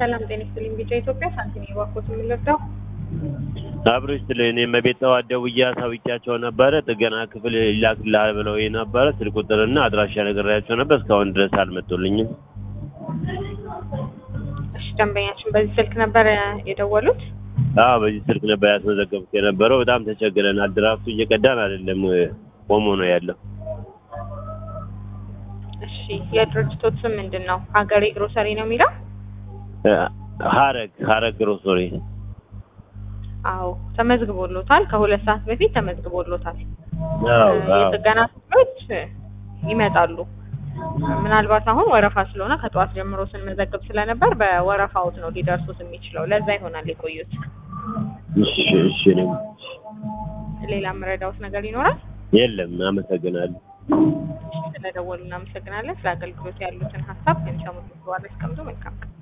ሰላም ጤና ይስጥልኝ። ቢጫ ኢትዮጵያ ሳንቲም የባኮት የምንረዳው አብሮች ስለ እኔ መቤት ጠዋት ደውዬ አሳውቂያቸው ነበረ። ጥገና ክፍል ይላክልሃል ብለው ነበረ። ስልክ ቁጥርና አድራሻ ነግሬያቸው ነበር። እስካሁን ድረስ አልመጡልኝም። እሺ፣ ደንበኛችን በዚህ ስልክ ነበር የደወሉት? አዎ በዚህ ስልክ ነበር ያስመዘገብኩት የነበረው። በጣም ተቸግረናል። ድራፍቱ እየቀዳን አይደለም፣ ቆሞ ነው ያለው። እሺ፣ የድርጅቶት ስም ምንድን ነው? ሀገሬ ግሮሰሪ ነው የሚለው? ሀረግ ሀረግ ግሮሰሪ አዎ ተመዝግቦሎታል። ከሁለት ሰዓት በፊት ተመዝግቦሎታል። አዎ አዎ የጥገና ክፍሎች ይመጣሉ። ምናልባት አሁን ወረፋ ስለሆነ ከጠዋት ጀምሮ ስንመዘግብ ስለነበር በወረፋውት ነው ሊደርሱት የሚችለው። ለዛ ይሆናል የቆዩት። እሺ እሺ እኔም ሌላ የምረዳውት ነገር ይኖራል? የለም። አመሰግናለሁ። ስለደወሉ እናመሰግናለን። ስለ አገልግሎት ያሉትን ሀሳብ ከሚሰሙት በኋላ አስቀምጡ። መልካም ቀን